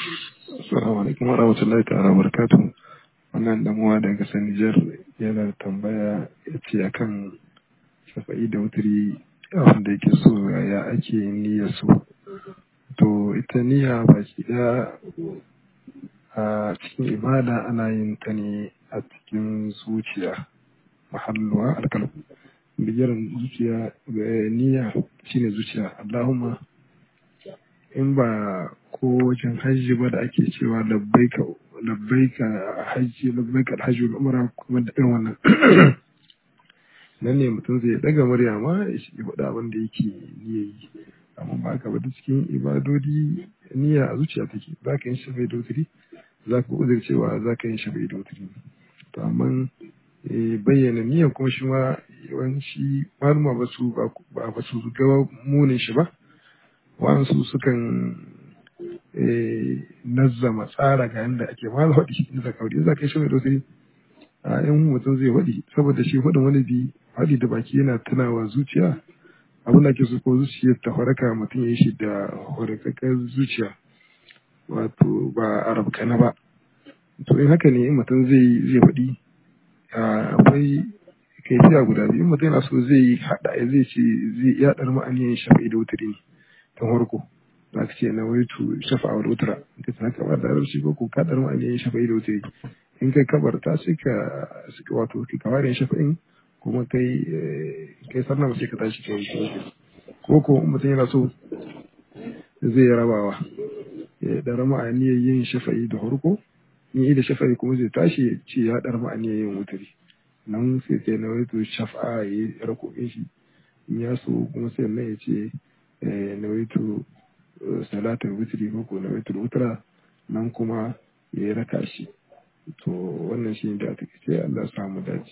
Assalamu alaikum wa rahmatullahi ta'ala wa barakatuhu. Wannan dan uwa daga Nijar yana tambaya ya ce akan shafa'i da wuturi abin da yake so ya ake niyya su. To ita niyya baki ɗaya a cikin ibada ana yin ta ne a cikin zuciya mahalluwa alkalbu. Bigiran zuciya niyya shine zuciya. Allahumma in ba ko wajen hajji ba da ake cewa labbaika labbaika hajji labbaika alhajji wal umra kuma da irin wannan nan ne mutum zai daga murya ma ya shi faɗa abin da yake niyya yi amma ba ka ba cikin ibadodi niyya a zuciya take za ka yi shi bai dotiri za ka udur cewa za ka yi shi bai dotiri to amma bayyana niyya kuma shi ma yawanci maluma ba su ba su ga munin shi ba wa'ansu sukan nazzama tsara ga yadda ake ma faɗi da kauri za ka yi shi mai dosiri a yan mutum zai faɗi saboda shi faɗin wani bi faɗi da baki yana tunawa zuciya abin da ke so ko zuciya ta horaka mutum ya yi shi da horakakar zuciya wato ba arabka na ba to in haka ne in mutum zai zai faɗi akwai kaifiya guda biyu in mutum yana so zai yi haɗa zai ce zai yaɗar ma'aniyan shafa'i da wutari ne ta farko za ka ce na waitu shafa wa wutura in ka tana kabar da larabci ko ko ka dar ma'ani yin shafa'i da wuturi in kai kabar ta sai ka wato ka kawar yin shafa'in kuma kai kai sarna ba sai ka tashi kai ko ko mutum yana so zai rabawa ya dar ma'ani yin shafa'i da farko in yi da shafa'i kuma zai tashi ya ce ya dar ma'ani yin wuturi nan sai sai na waitu shafa'a ya yi rakokin shi in ya so kuma sai nan ya ce nawaitu salatul witri ko ko nawaitul wutra nan kuma ya yi raka shi to wannan shi da ta ce Allah ya samu dace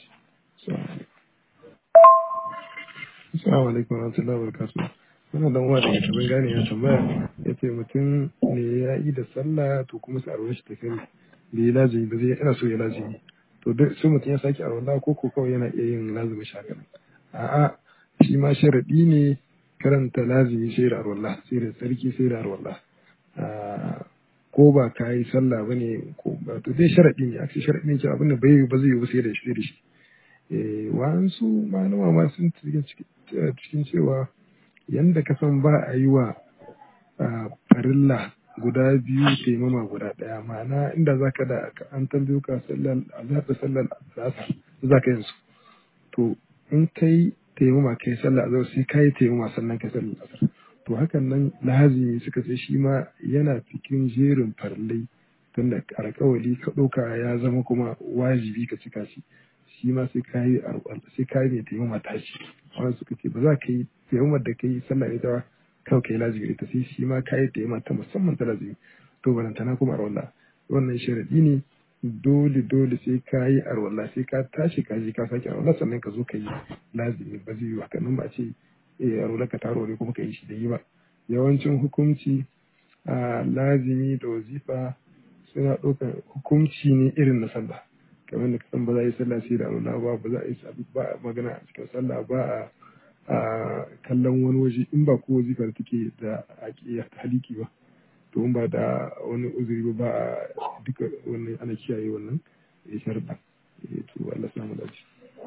Assalamu alaikum wa rahmatullahi wa barakatuh wannan dan uwa daga tabin gane ya tambaya ya ce mutum ne ya yi da sallah to kuma sai arwar shi ta kai da ya lazimi ba zai yana so ya lazimi to duk sai mutum ya sake arwala ko ko kawai yana iya yin lazimi shakar a'a shi ma sharadi ne karanta lazimi sai da arwallah sai da sarki sai da arwallah ko ba ka yi sallah ba ne ko ba to dai sharaɗi ne ake sharaɗi ne abin da bai ba zai yi ba sai da shi da shi wa'ansu malama ma sun cikin cewa yanda ka san ba a yi wa farilla guda biyu taimama guda ɗaya ma'ana inda za ka da an tambayo ka sallar azhar da sallar asar za ka yin su to in kai taimama kai sallah azhar sai kai taimama sannan kai sallah asar to hakan nan lazimi suka ce shi ma yana cikin jerin farlai tunda alƙawari ka ɗauka ya zama kuma wajibi ka cika shi shi ma sai kai sai kai mai taimama tashi wanda suka ce ba za ka yi taimama da kai sallah ita kawai kai lazimi ita sai shi ma kai taimama ta musamman ta lazimi to balantana kuma arwalla wannan sharadi ne dole dole sai ka yi arwalla sai ka tashi ka je ka sake arwalla sannan ka zo ka yi lazimi ba zai yi haka nan ba a ce eh arwalla ka taro ne kuma ka yi shi da yi ba yawancin hukunci a lazimi da wazifa suna ɗaukar hukunci ne irin na sallah kamar da kasan ba za a yi sallah sai da arwalla ba ba za a yi ba a magana a cikin sallah ba a kallon wani waje in ba ko wazifa da take da haliki ba to in ba da wani uzuri ba a duka wannan ana kiyaye wannan ya sharɗa to Allah samu dace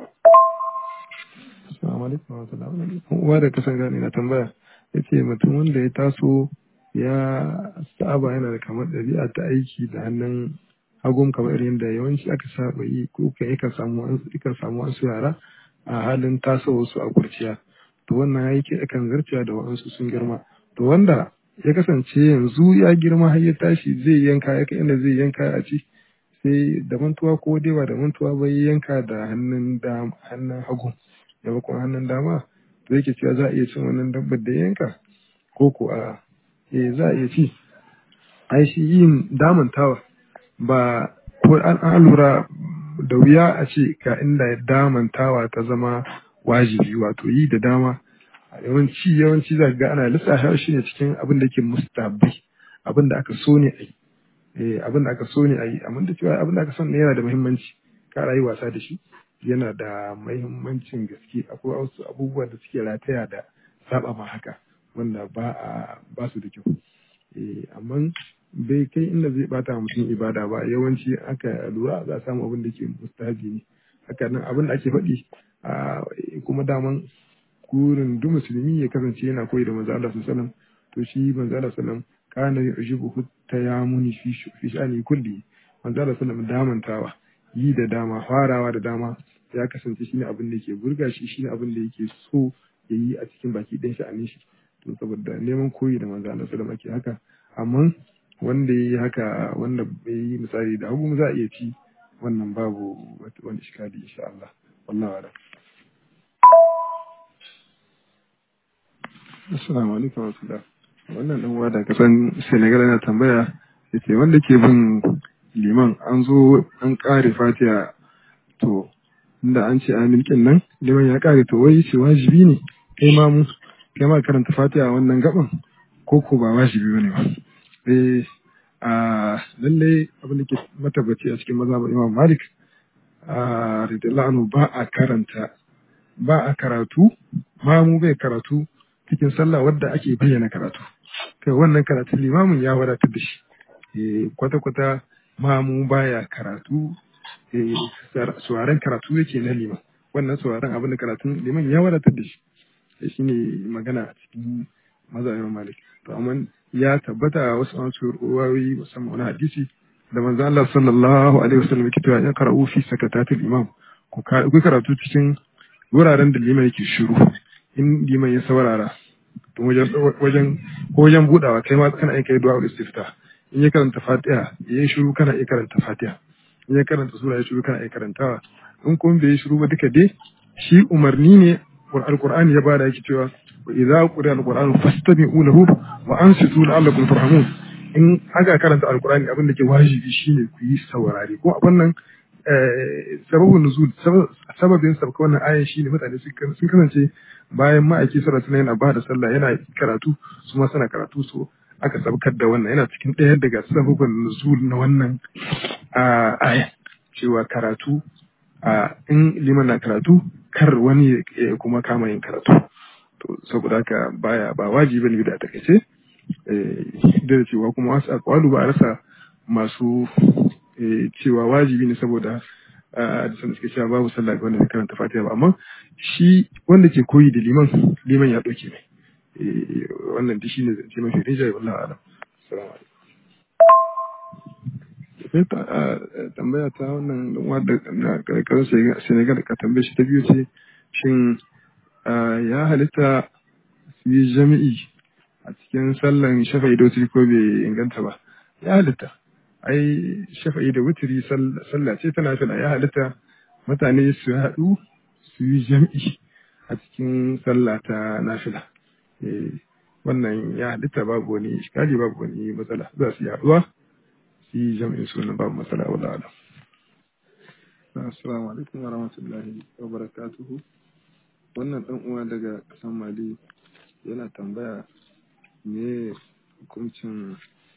Assalamu alaikum wa rahmatullahi uwa da kasan gane na tambaya yace mutum wanda ya taso ya saba yana da kamar ɗabi'a ta aiki da hannun hagun kamar irin da yawanci aka saba yi ko kan yakan samu yakan samu wasu yara a halin taso wasu a kurciya to wannan aiki akan zarciya da waɗansu sun girma to wanda ya kasance yanzu ya girma har ya tashi zai yanka ya inda zai yanka a ci sai da mantuwa ko dai ba da mantuwa ba ya yanka da hannun dama hannun hagu da bakon hannun dama to yake cewa za a iya cin wannan dabbar da yanka ko ko a eh za a iya ci ai shi yin damantawa ba ko an lura da wuya a ce ga inda damantawa ta zama wajibi wato yi da dama yawanci yawanci za ga ana lissafa shi ne cikin abin da ke mustahabbai abin da aka so ne a yi eh abin da aka so ne a yi amma da cewa abin da aka son ne yana da muhimmanci ka rayu wasa da shi yana da muhimmancin gaske akwai wasu abubuwa da suke rataya da saba ma haka wanda ba a ba su da kyau eh amma bai kai inda zai bata mutum ibada ba yawanci aka lura za a samu abin da ke mustahabi ne haka nan abin da ake faɗi kuma daman kurin duk musulmi ya kasance yana koyi da manzo Allah sallallahu alaihi wasallam to shi manzo Allah sallallahu alaihi wasallam kana yujibu tayamuni fi fi shani kulli manzo Allah sallallahu alaihi wasallam damantawa yi da dama farawa da dama ya kasance shine abin da yake burga shi shine abin da yake so ya yi a cikin baki ɗin sha'anin shi to saboda neman koyi da manzo Allah sallallahu alaihi wasallam ake haka amma wanda ya yi haka wanda bai yi misali da abu za a iya ci wannan babu wani iskali insha Allah wallahi a'lam Assalamu alaikum warahmatullah wannan dan uwa da kasan Senegal yana tambaya yace wanda ke bin liman an zo an kare Fatiha to inda an ce amin kin nan liman ya kare to wai ce wajibi ne kai ma mu kai ma karanta Fatiha wannan gaban ko ko ba wajibi bane ba eh a lalle abin da ke matabbaci a cikin mazhabin Imam Malik a radiyallahu anhu ba a karanta ba a karatu ma mu bai karatu cikin sallah wadda ake bayyana karatu kai wannan karatun limamin ya wadatar da shi eh kwata kwata ma mu baya karatu eh sauraron karatu yake na liman wannan sauraron abin da karatun liman ya wadatar da shi shine magana a cikin mazhabin Malik to amma ya tabbata a wasu wasu ruwayoyi musamman wani hadisi da manzo Allah sallallahu alaihi wasallam yake cewa ya qara'u fi sakatatil imam ku karatu cikin wuraren da liman yake shiru in liman ya saurara to wajen wajen ko wajen budawa kai ma kana iya kai du'a istifta in ya karanta fatiha yayin shiru kana iya karanta fatiha in ya karanta sura ya shiru kana iya karantawa in kuma bai shiru ba duka dai shi umarni ne alqur'ani ya bada yake cewa wa idza quriya alqur'anu fastami'u lahu wa ansitu la'allakum turhamun in aka karanta alqur'ani abin da ke wajibi shine ku yi saurare ko wannan sababin nuzul sababin sabka wannan ayan shine mutane sun kasance bayan ma'aiki sallallahu alaihi yana bada sallah yana karatu su ma suna karatu so aka sabkar da wannan yana cikin ɗaya daga sababin nuzul na wannan aya cewa karatu in liman na karatu kar wani kuma kama yin karatu to saboda haka baya ba wajibi ne da takaice da cewa kuma wasu akwalu ba a rasa masu cewa wajibi ne saboda da sun suke cewa babu sallah ga wanda bai karanta fatiha ba amma shi wanda ke koyi da liman liman ya ɗauke mai wannan da shi ne zance mafi rinjaye wallahu alam assalamu alaikum tambaya ta wannan wadda na karkar senegal ka tambaye shi ta biyu ce shin ya halitta su yi jami'i a cikin sallan shafa'i da wuturi ko bai inganta ba ya halitta ai shafa'i da wuturi sallah ce tana fila ya halitta mutane su haɗu su yi jami'i a cikin sallah ta nafila wannan ya halitta babu wani iskali babu wani matsala za su yi haɗuwa su yi jami'in sunan babu matsala wa la'ala assalamu alaikum wa rahmatullahi wa barakatuhu wannan ɗan uwa daga ƙasar mali yana tambaya me hukuncin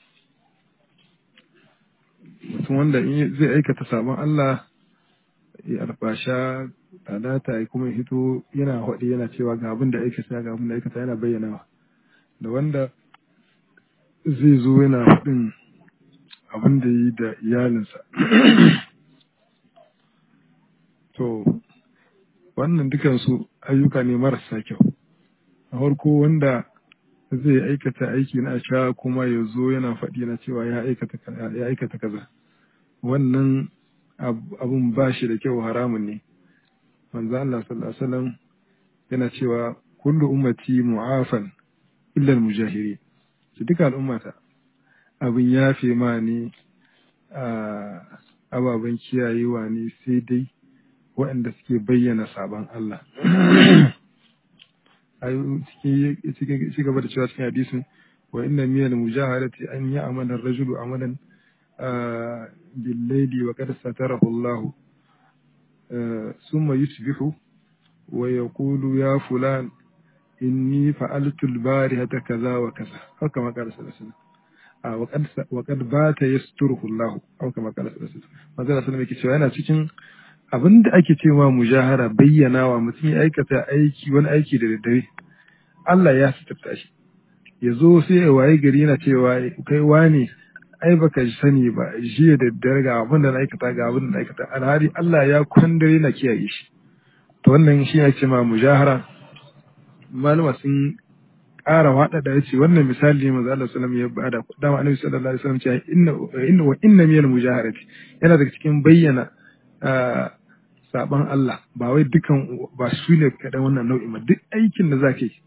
mutum wanda in zai aikata sabon Allah ya albasha talata ya kuma hito yana haɗe yana cewa ga abin da aikata ga abin da aikata yana bayyanawa da wanda zai zo yana faɗin abin da yi da iyalinsa to wannan dukansu ayyuka ne marasa kyau a farko wanda zai aikata aiki na sha kuma ya zo yana faɗi na cewa ya aikata kaza wannan abun ba shi da kyau haramun ne manzo Allah sallallahu alaihi wasallam yana cewa kullu ummati mu'afan illa al-mujahirin su duka al'ummata abin yafe ma ne a ababen kiyayewa ne sai dai waɗanda suke bayyana sabon Allah ci gaba da cewa cikin hadisin wa inna min al-mujahadati an ya'mala ar-rajulu amalan bil-layli wa qad satarahu Allah thumma yusbihu wa yaqulu ya fulan inni fa'altu al-barihata kaza wa kaza haka ma qala sallallahu alaihi wa qad bata yasturuhu Allah aw kama qala sallallahu alaihi wasallam manzo sallallahu alaihi cewa yana cikin abin da ake cewa mujahara bayyanawa mutum ya aikata aiki wani aiki da daddare Allah ya suturta shi ya zo sai ya waye gari yana cewa kai wane ai baka sani ba jiya da dare ga abin da na aikata ga abin da na aikata alhali Allah ya kwandare na kiyaye shi to wannan shi ya ce ma mujahara malama sun ƙara waɗa da yace wannan misali ne manzo Allah sallallahu ya bada dama annabi sallallahu alaihi wasallam ce inna inna wa inna min mujaharati yana daga cikin bayyana saban Allah ba wai dukan ba su ne kaɗan wannan nau'i ba duk aikin da zaka yi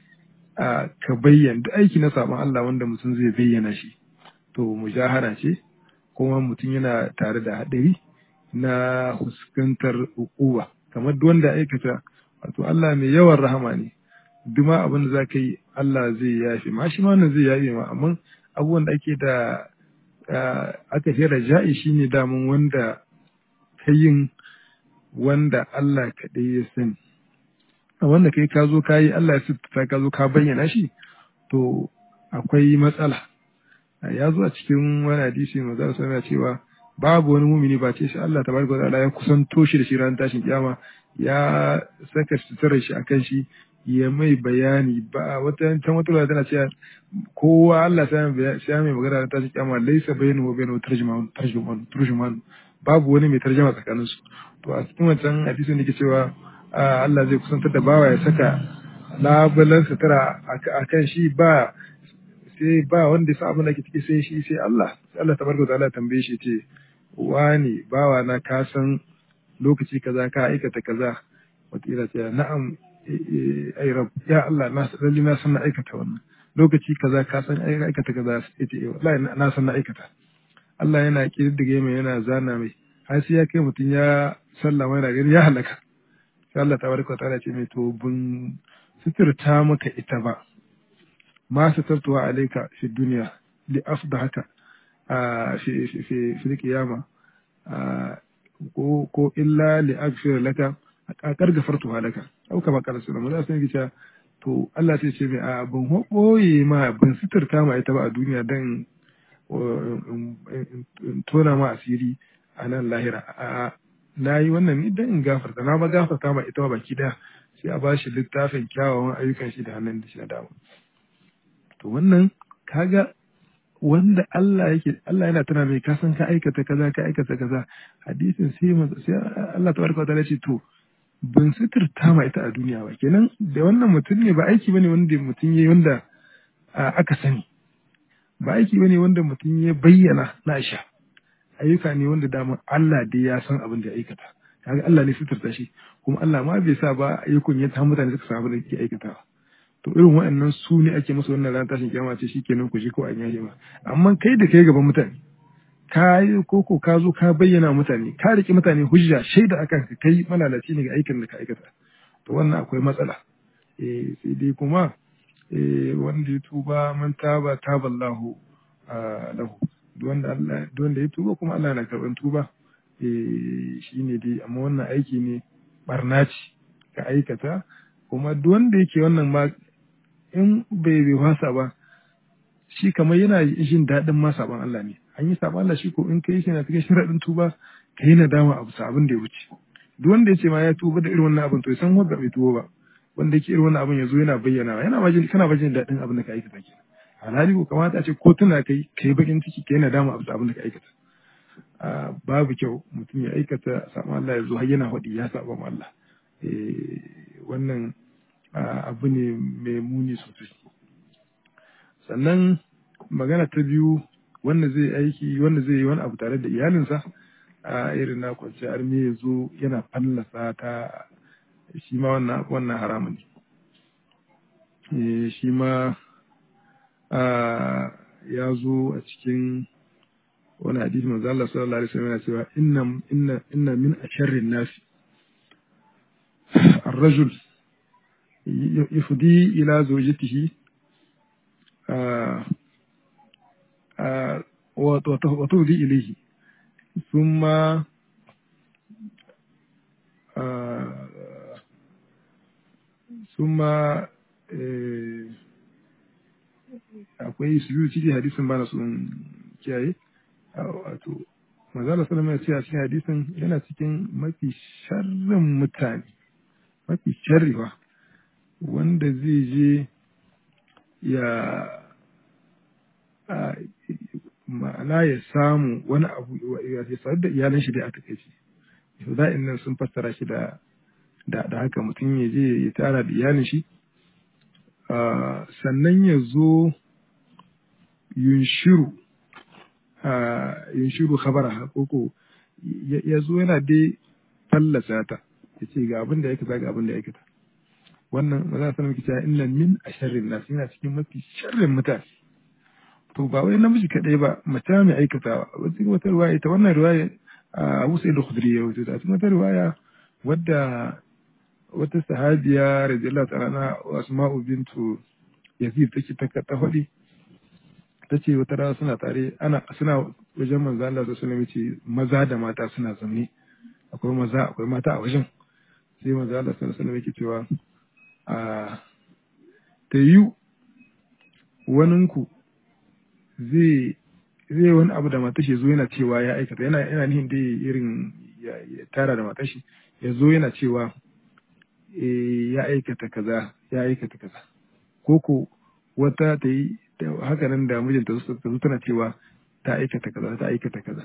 ka bayyana duk aiki na saban Allah wanda mutum zai bayyana shi to mujahara ce kuma mutum yana tare da haɗari na fuskantar hukuma kamar duk wanda aikata wato Allah mai yawan rahama ne duma abin da za ka yi Allah zai yafe ma shi ma wannan zai yafe ma amma abubuwan da ake da aka fi raja'i shine damun wanda ka yin wanda Allah kaɗai ya sani a wanda kai ka zo ka yi Allah ya siffata ka zo ka bayyana shi to akwai matsala ya zo a cikin wani hadisi manzo sallallahu cewa babu wani mumini ba ce shi Allah tabaraka wa ta'ala ya kusanto shi da shi ran tashin kiyama ya saka suturar shi akan shi ya mai bayani ba wata can wata ruwa tana cewa kowa Allah sai sai mai magana da tashin kiyama laisa bainahu wa bainahu tarjuman tarjuman tarjuman babu wani mai tarjuma tsakanin su to a cikin wancan hadisin da ke cewa Allah zai kusantar da bawa ya saka labulan sutura akan shi ba sai ba wanda sa abin da ke ciki sai shi sai Allah sai Allah tabaraka ta'ala tambaye shi ce wani bawa na ka san lokaci kaza ka aikata kaza wata ce na'am ai rab ya Allah na lalle na san na aikata wannan lokaci kaza ka san aikata kaza yace wallahi na san na aikata Allah yana kididdige mai yana zana mai har sai ya kai mutum ya sallama yana gani ya halaka sai Allah tabaraka ta'ala ce mai to bun suturta maka ita ba ما سترتها عليك في الدنيا لأفضحك في في في في القيامة ko illa li aghfir laka a kar gafartuha laka au kama qala sallallahu alaihi wasallam to Allah sai ce mai a ban hoboye ma ban sitirta ma ita ba a duniya dan tona ma asiri a nan lahira a na yi wannan ni dan in gafarta na ma gafarta ma ita ba baki daya sai a bashi littafin kyawawan ayyukan shi da hannun da shi na dama to wannan kaga wanda Allah yake Allah yana tana mai kasan ka aikata kaza ka aikata kaza hadisin sai sai Allah tabaraka wa ta'ala ce to ban suturta ma ita a duniya ba kenan da wannan mutum ne ba aiki bane wanda mutum yayi wanda aka sani ba aiki bane wanda mutum ya bayyana na sha ayyuka ne wanda dama Allah dai ya san abin da ya aikata kaga Allah ne suturta shi kuma Allah ma bai sa ba ayyukan ya ta mutane suka san abin da yake aikatawa to irin waɗannan su ne ake musu wannan ran tashin kiyama ce shikenan ku shi ko an yaje ma amma kai da kai gaban mutane ka yi koko ka zo ka bayyana mutane ka riki mutane hujja shaida akan ka kai malalaci ne ga aikin da ka aikata to wannan akwai matsala eh sai dai kuma eh wanda ya tuba man taba taballahu lahu duk wanda Allah duk wanda ya tuba kuma Allah na karban tuba eh shine dai amma wannan aiki ne barna ce ka aikata kuma duk wanda yake wannan ma in bai bai fasa ba shi kamar yana jin daɗin ma saban Allah ne an yi saban Allah shi ko in kai shi na cikin sharaɗin tuba ka yi nadama abu abin da ya wuce duk wanda ya ce ma ya tuba da irin wannan abin to ya san wanda bai tuba ba wanda yake irin wannan abin ya zo yana bayyana yana ma jin kana ba jin daɗin abin da ka aikata ke alhali ko kamata a ce ko tuna kai kai bakin ciki kai nadama abu abin da ka aikata babu kyau mutum ya aikata saban Allah ya zo har yana faɗi ya saba ma Allah wannan abu ne mai muni sosai sannan magana ta biyu wanda zai aiki wanda zai yi wani abu tare da iyalinsa a irin na kwanci armi ya zo yana fallasa ta shi ma wannan wannan haramun ne shi ma ya zo a cikin wani hadisi manzo Allah sallallahu alaihi wasallam yana cewa inna inna inna min asharrin nasi الرجل يفضي إلى زوجته وتفضي إليه ثم ثم akwai su biyu cikin hadisin bana sun kiyaye wato manzala salama ya ce a cikin hadisin yana cikin mafi sharrin mutane mafi sharriwa wanda zai je ya ma'ana ya samu wani abu ya sadu da iyalan shi dai aka kai shi za'in nan sun fassara shi da da da haka mutum ya je ya tara da iyalin shi sannan ya zo yunshiru yunshiru khabara koko ya zo yana dai fallasa ta ya ce ga abin da ya kasa ga abin da ya aikata wannan ba za a sanar cewa inna min a sharrin nasu yana cikin mafi sharrin mutane to ba wai namiji kaɗai ba mace mai aikatawa wasu wata riwaya ita wannan riwaya a Abu Sa'id al-Khudri ya wuce ta cikin wata riwaya wadda wata sahabiya radiyallahu ta'ala na Asma'u bintu Yazid take ta ta faɗi ta ce wata rana suna tare ana suna wajen manzo Allah sallallahu alaihi wasallam maza da mata suna zaune akwai maza akwai mata a wajen sai manzo Allah sallallahu alaihi wasallam yake cewa a ta yi waninku zai zai wani abu da matashi zo yana cewa ya aikata yana yana nihin dai irin ya tara da matashi ya zo yana cewa ya aikata kaza ya aikata kaza ko ko wata ta yi haka nan da mijinta ta zo tana cewa ta aikata kaza ta aikata kaza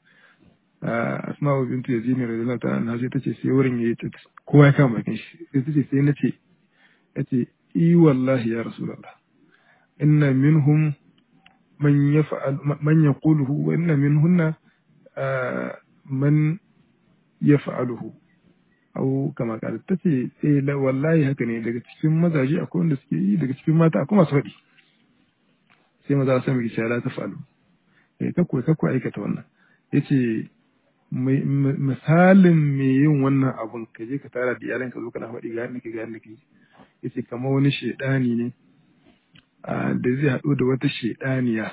asma'u bintu yazid ne radiyallahu ta'ala na sai tace sai wurin yayi ta kowa ya kama bakin shi sai tace sai nace yace i wallahi ya rasulullah inna minhum man yaf'al man yaquluhu wa inna minhunna man yaf'aluhu au kama kada tace eh wallahi haka ne daga cikin mazaje akwai wanda suke yi daga cikin mata akwai masu faɗi sai maza sai mu ce la taf'alu eh kakku kakku aikata wannan yace misalin me yin wannan abun ka je ka tara da iyalanka zo kana faɗi ga yadda ke ga yadda ke yace kamar wani shedani ne da zai haɗu da wata shedaniya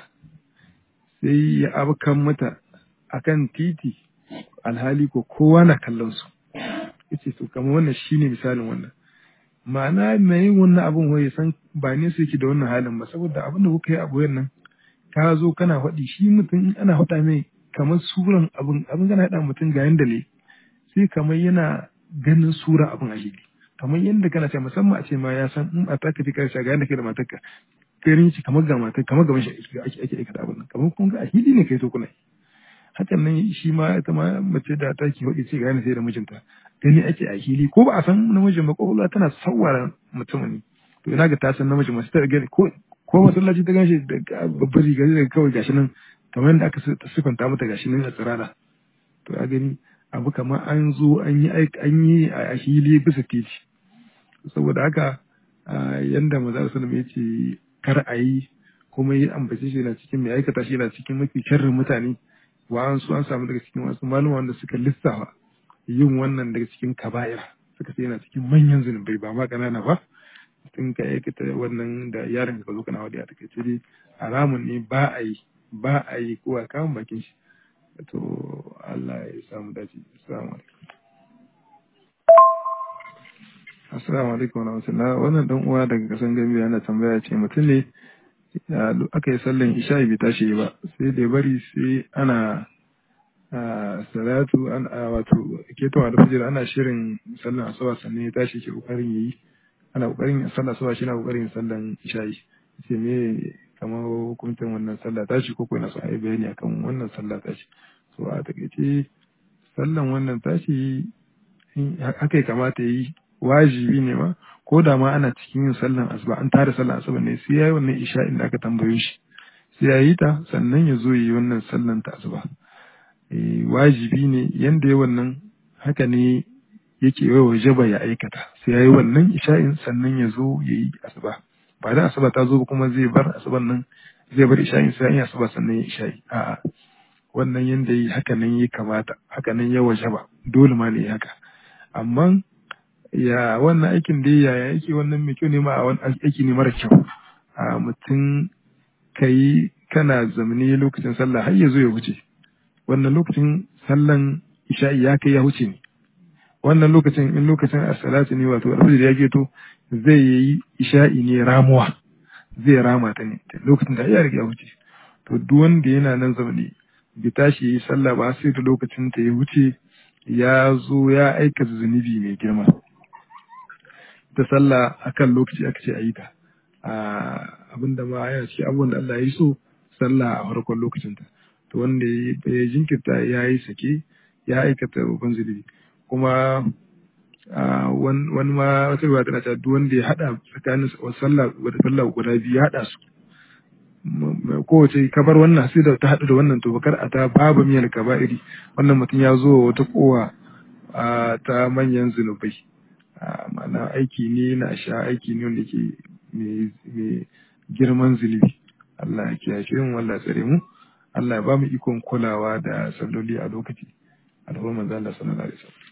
sai ya abukan mata akan titi alhali ko kowa na kallon su yace to kamar wannan shine misalin wannan ma'ana mai yin wannan abun wai san ba ne su yake da wannan halin ba saboda abin da kuka yi a boyen nan ka zo kana faɗi shi mutum in ana faɗa mai kamar suran abin abin kana haɗa mutum ga yanda ne sai kamar yana ganin sura abin a hili kamar yadda kana ce musamman a ce ma ya san in a taka ji karshe ga yanda kai da matarka ganin shi kamar ga matar kamar gaban shi ake ake aikata abin nan kamar kun ga a hili ne kai to kuna hakan nan shi ma ita ma mace da ta ke waɗe ce ga yanda sai da mijinta gani ake a hili ko ba a san namijin ba ko tana sawara mutum ne to ina ga ta san namijin masu ta gani ko ko masallaci ta ganshi da babbar riga daga kawai gashi nan kamar yadda aka siffanta mata gashi nan a tsirara to a gani abu kamar an zo an yi an yi a hili bisa titi saboda haka yanda maza sallam ya ce kar a yi kuma yi ambace shi na cikin mai aikata shi na cikin mafi sharrin mutane wa an su an samu daga cikin wasu malama wanda suka lissafa yin wannan daga cikin kaba'ir suka ce yana cikin manyan zunubai ba ma ƙanana ba tun ka aikata wannan da yaron ka zo kana wadi a takaice dai haramun ne ba a yi ba a yi kowa kama bakin shi to Allah ya samu dace assalamu alaikum assalamu alaikum wa rahmatullah wannan dan uwa daga kasan Gambiya yana tambaya ce mutum ne aka yi sallan isha bai tashi ba sai da bari sai ana salatu an wato ketowa da fajir ana shirin sallan asuba sannan ya tashi ke kokarin yayi ana kokarin sallah asuba shi na kokarin sallan isha'i sai me kamar hukuncin wannan sallah tashi ko ko na so ai bayani akan wannan sallah tashi so a takaice sallan wannan tashi haka ya kamata yi wajibi ne ma ko da ma ana cikin yin sallan asuba an tare sallan asuba ne sai yayi wannan isha'in da aka tambaye shi sai ya yi ta sannan ya zo yi wannan sallan ta asuba wajibi ne yanda ya wannan haka ne yake yau waje ba ya aikata sai ya yi wannan isha'in sannan ya zo ya yi asuba ba da asuba ta zo kuma zai bar asuban nan zai bar isha'in sai ya asuba sannan ya isha'i a'a wannan yanda yi haka nan ya kamata haka nan ya waje ba dole ma ne haka amma ya wannan aikin da ya yake wannan mai kyau ne ma a wani aiki ne mara kyau a mutum ka yi kana zamani lokacin sallah har ya zo ya wuce wannan lokacin sallan isha'i ya kai ya wuce ne wannan lokacin in lokacin as-salatu ne wato alfajir ya geto zai yi isha'i ne ramuwa zai rama ta ne lokacin da ya riga ya wuce to duk wanda yana nan zaune bai tashi yi sallah ba sai da lokacin ta ya wuce ya zo ya aika zunubi mai girma ta sallah akan lokaci aka ce a yi ta abinda ma yana cikin abubuwan da Allah ya yi so sallah a farkon lokacinta to wanda ya jinkirta ya yi sake ya aikata babban zunubi kuma wani ma wata ruwa tana cewa duk wanda ya hada tsakanin sallah da sallah guda biyu ya hada su kowace kabar wannan sai da ta hadu da wannan to bakar a ta babu miyar kaba'iri wannan mutum ya zo wata kowa ta manyan zunubai ma'ana aiki ne na sha aiki ne wanda ke mai girman zunubi Allah ya kiyaye mu Allah tsare mu Allah ya ba mu ikon kulawa da salloli a lokaci alhamdulillah manzo Allah sallallahu alaihi wasallam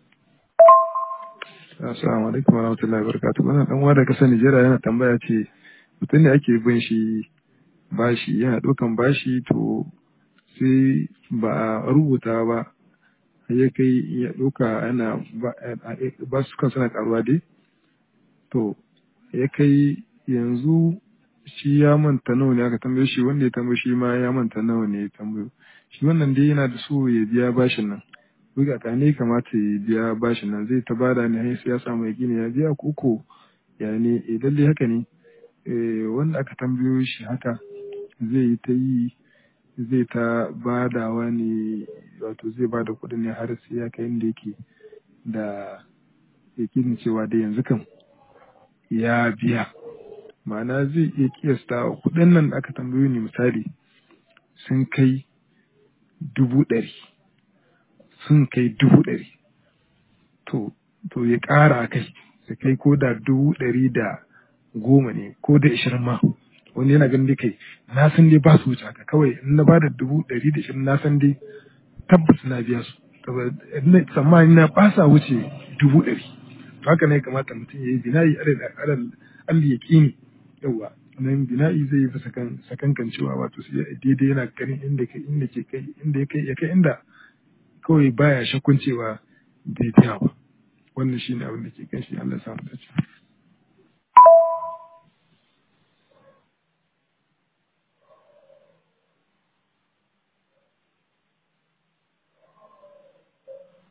Assalamu alaikum warahmatullahi wabarakatuh wannan dan uwa da kasar Nigeria yana tambaya ce mutum ne ake bin shi bashi yana ɗaukan bashi to sai ba a rubuta ba ya kai ya ɗauka ana ba su kan suna karuwa dai to ya kai yanzu shi ya manta nawa ne aka tambaye shi wanda ya tambaye shi ma ya manta nawa ne ya tambayo shi wannan dai yana da so ya biya bashin nan bukata ne kamata ya biya bashin nan zai ta bada ne sai ya samu ya gina ya biya koko ya ne eh lalle haka ne wanda aka tambayo shi haka zai yi ta yi zai ta badawa ne wato zai bada kuɗin ne har sai ya kai inda yake da yakinin cewa da yanzu kan ya biya ma'ana zai iya kiyasta kuɗin nan da aka tambayo ni misali sun kai dubu ɗari sun kai dubu ɗari to to ya ƙara a kai su kai ko da dubu ɗari da goma ne ko da ishirin ma wani yana ganin dai kai na san dai ba su wuce haka kawai in na bada dubu ɗari da ishirin na san dai tabbas na biya su tsammani na ba sa wuce dubu ɗari to haka ne kamata mutum ya yi bina'i alal alal yaƙini yawa nan bina'i zai yi bisa kan sakankan cewa wato sai daidai yana ganin inda kai inda ke kai inda ya kai ya kai inda kawai baya shakkun cewa bai biya ba wannan shine abin da ke kan shi Allah ya samu dace